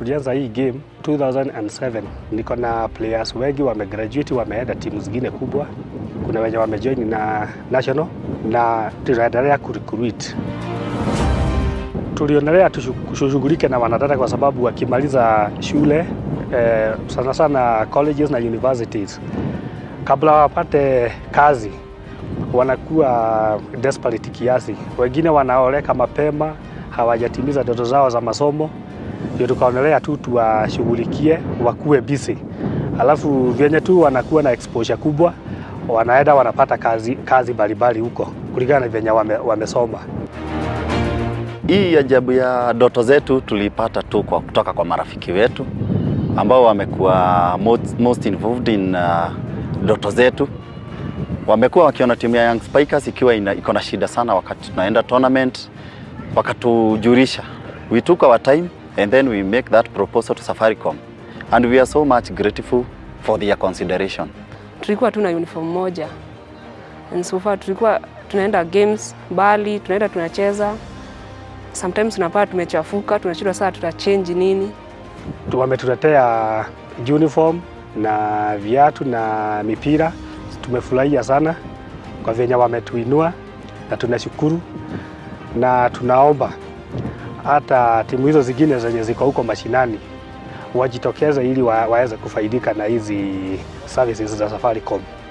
tulianza hii game 2007 niko na players wengi wamegraduate, wameenda timu zingine kubwa. Kuna wenye wamejoin na national na tunaendelea kurecruit. Tulionelea tushughulike na wanadada kwa sababu wakimaliza shule eh, sana sana colleges na universities, kabla wapate kazi wanakuwa desperate kiasi, wengine wanaoleka mapema, hawajatimiza ndoto zao za masomo. Ndio tukaonelea tu tuwashughulikie wakuwe busy, alafu vyenye tu wanakuwa na exposure kubwa, wanaenda wanapata kazi kazi mbalimbali huko kulingana na vyenye wame, wamesoma. Hii ajabu ya ndoto zetu tuliipata tu kwa kutoka kwa marafiki wetu ambao wamekuwa most, most involved in ndoto uh, zetu. Wamekuwa wakiona timu ya Young Spikers ikiwa iko na shida sana wakati tunaenda tournament, wakatujulisha. We took our time and then we make that proposal to Safaricom and we are so much grateful for their consideration. Tulikuwa tuna uniform moja and so far tulikuwa tunaenda games mbali, tunaenda tunacheza sometimes tunapata tumechafuka, tunashindwa saa tutachange nini. Wametuletea uniform na viatu na mipira, tumefurahia sana kwa venye wametuinua na tunashukuru, na tunaomba hata timu hizo zingine zenye ziko huko mashinani wajitokeze ili wa, waweze kufaidika na hizi services za Safaricom.